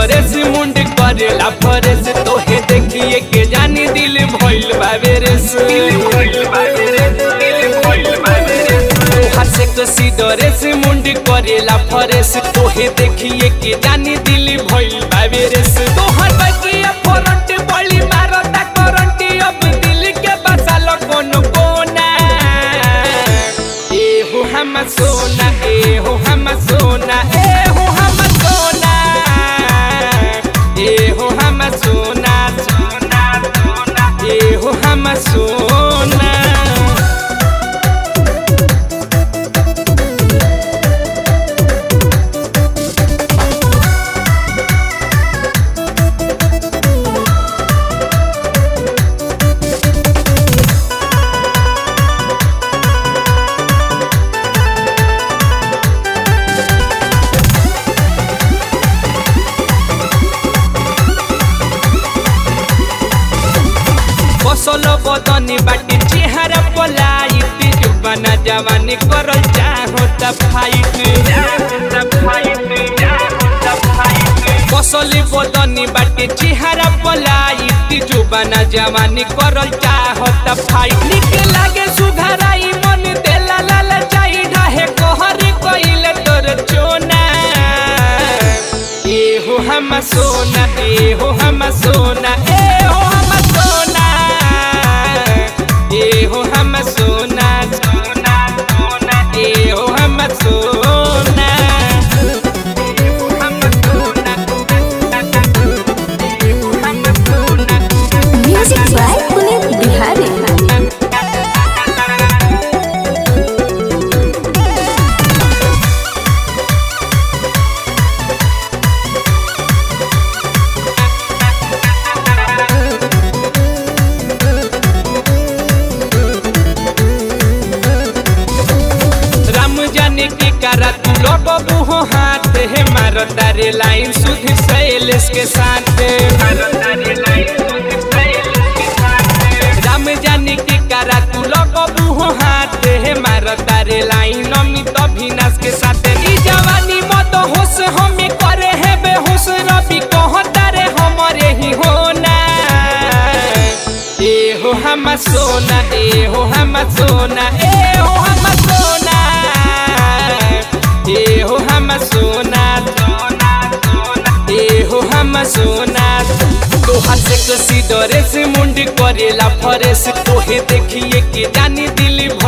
Dress मुंड करेला फरेस तोहे देखिए के जानी दिल भइल बाबे रेस तोहार से कसी डरेस मुंड करेला फरेस तोहे देखिए के जानी दिल भइल बाबे रेस तोहर बगिया फरंट बड़ी मारता करंट अब दिल के बसाल कोनो कोना ए हो हम सोना ए हो हम सोना ए हो हम सोना ए हो हम सोना सोना सोना ए हो हम सोना बसल बदनी बाटी चेहरा पलाइत जुबाना जवानी करल चाहो त फाइट बसल बदनी बाटी चेहरा पलाइत जुबाना जवानी करल चाहो त फाइट निक लागे सुघराई मन देला लाल चाही ढाहे कहर कइल तोर चोना ए हो हम सोना ए हो हम सोना ए हो हम सोना ए हो हम सोना सोना सोना ए हो हम सोना हम सोना हम सोना Music by Punit Bihari. Ram जाने के करा तू लगबू हो हाथ है मारो तारे लाइन सुध शैलेश के साथ राम जाने के करा तू लगबू हो हाथ है मारो तारे लाइन अमित अभिनाश के साथ ई जवानी मत होश हमें करे है बेहोश रवि कह तारे हमारे ही होना ए हो हम सोना ए हो हम सोना ए हो हम सोना ए हो हम सोना सोना सोना ए हो हम सोना तोहार से कसी डरे से मुंड करेला फरेस तोहे देखिए के जानी दिल